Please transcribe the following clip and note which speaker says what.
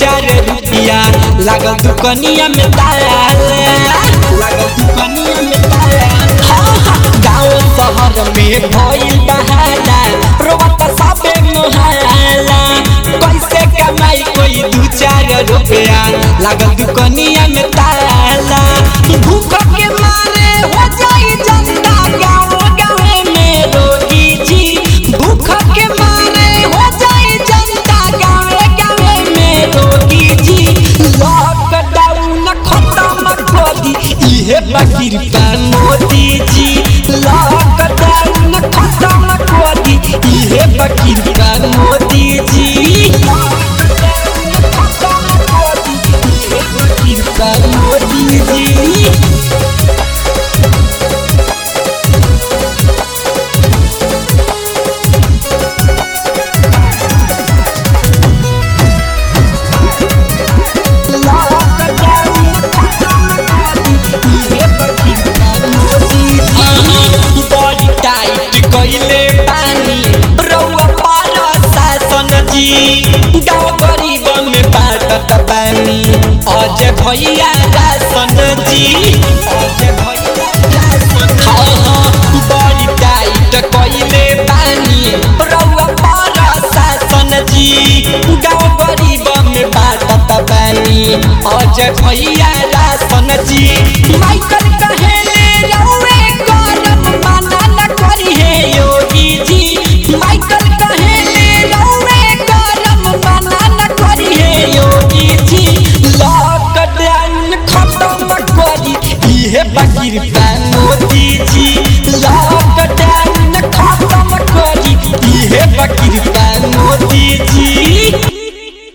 Speaker 1: चार रुपया लागल दुकनिया में ताला लागल दुकनिया में ताला हाँ, हाँ, गाँव शहर में भइल बहाला रोवत सबे मोहाला कैसे कमाई कोई दू चार रुपया लागल दुकनिया में ताला भूख के मारे हो जाई जनता गाँव गाँव में रोगी जी भूख के मारे हो जाई जनता गाँव गाँव में रोगी जी लॉकडाउन खत्म कर दी इहे बकीर पा मोदी जी लॉकडाउन खत्म कर दी इहे बकीर पा मोदी जी लॉकडाउन खत्म कर दी इहे बकीर पा मोदी जी बड़ी टाइट कइले बानी रउआ पार शासन जी गाँव गरीब में बाटत बानी अजय भैया राशन जी अजय भैया राशन हाँ हाँ बड़ी टाइट कइले बानी रउआ पार शासन जी गाँव गरीब में बाटत बानी अजय भैया राशन जी माइकल कहेले रउए करम माना न करी हे योगी जी माइकल कहेले रउए करम माना न करी हे योगी जी लॉकडाउन खत्म करी इहे बकीर पा मोदी जी लॉकडाउन